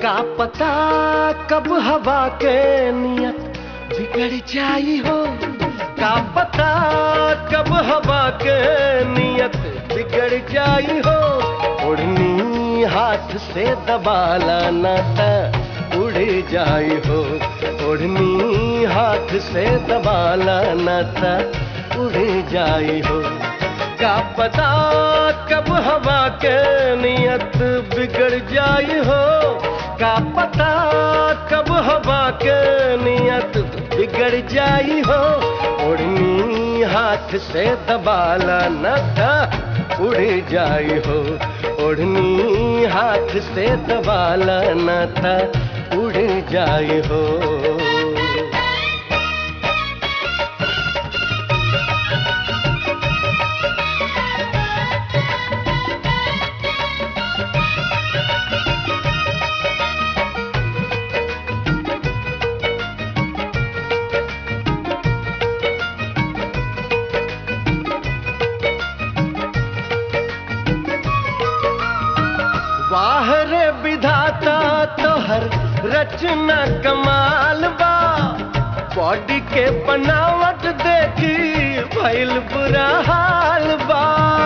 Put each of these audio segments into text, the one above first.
का पता कब हवा के नियत बिगड़ जाई हो का पता कब हवा के नियत बिगड़ जाई हो उड़नी हाथ से दबाला न त उड़ जाई हो उड़नी हाथ से दबाला न त उड़ जाई हो का पता कब हवा के नियत बिगड़ जाई हो का पता कब हवा के नियत बिगड़ जाई हो उड़नी हाथ से दबाला न था उड़ जाई हो उड़नी हाथ से दबाला न था उड़ जाई हो वाह रे विधाता तोहर रचना कमाल बा बॉडी के बनावट देखी भइल बुरा हाल बा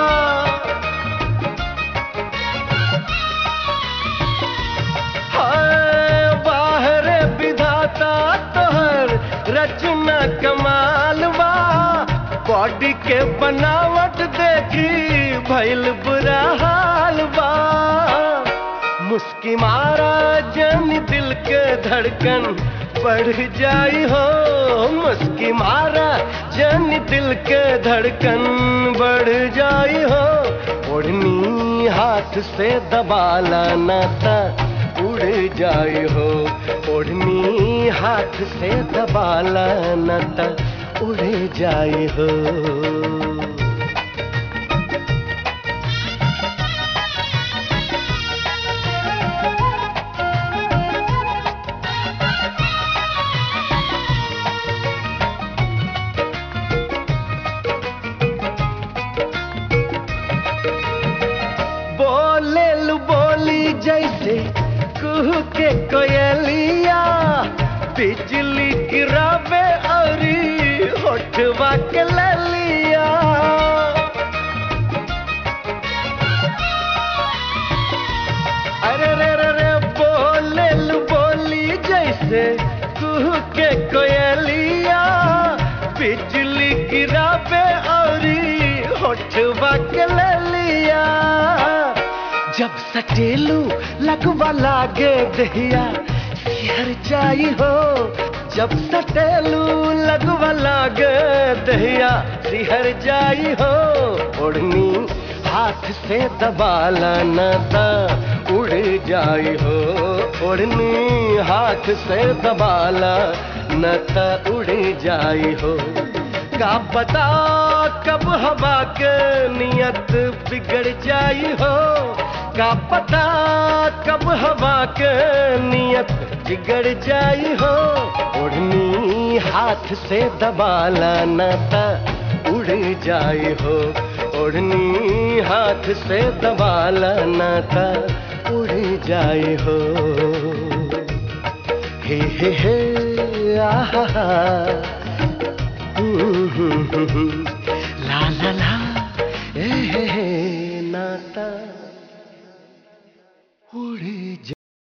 हाय, वाह रे विधाता तोहर रचना कमाल बा बॉडी के बनावट देखी भइल बुरा हाल बा मुस्की मारा जन दिल के धड़कन बढ़ जाई हो मुस्की मारा जन दिल के धड़कन बढ़ जाई हो ओढ़नी हाथ से दबाला न था उड़ जाई हो ओढ़नी हाथ से दबाला न था उड़ जाई हो बोले लू बोली जैसे कुह के कोयलिया बिजली गिरावे औरी होठवा के ललिया अरे रे रे रे बोले लू बोली जैसे कुह के कोयलिया बिजली गिरावे औरी होठवा के ललिया जब सटेलू लगवा लागे दहिया सिहर जाई हो जब सटेलू लगवा लागे दहिया सिहर जाई हो ओढ़नी हाथ से दबाला न ता उड़ जाई हो ओढ़नी हाथ से दबाला न ता उड़ जाई हो का पता कब हवा के नियत बिगड़ जाई हो का पता कब हवा के नियत बिगड़ जाई हो उड़नी हाथ से दबाला न ता उड़ जाई हो उड़नी हाथ से दबाला न ता उड़ जाई हो हे हे हे आहा हा हम्म, हम्म, हम्म, ला ला ला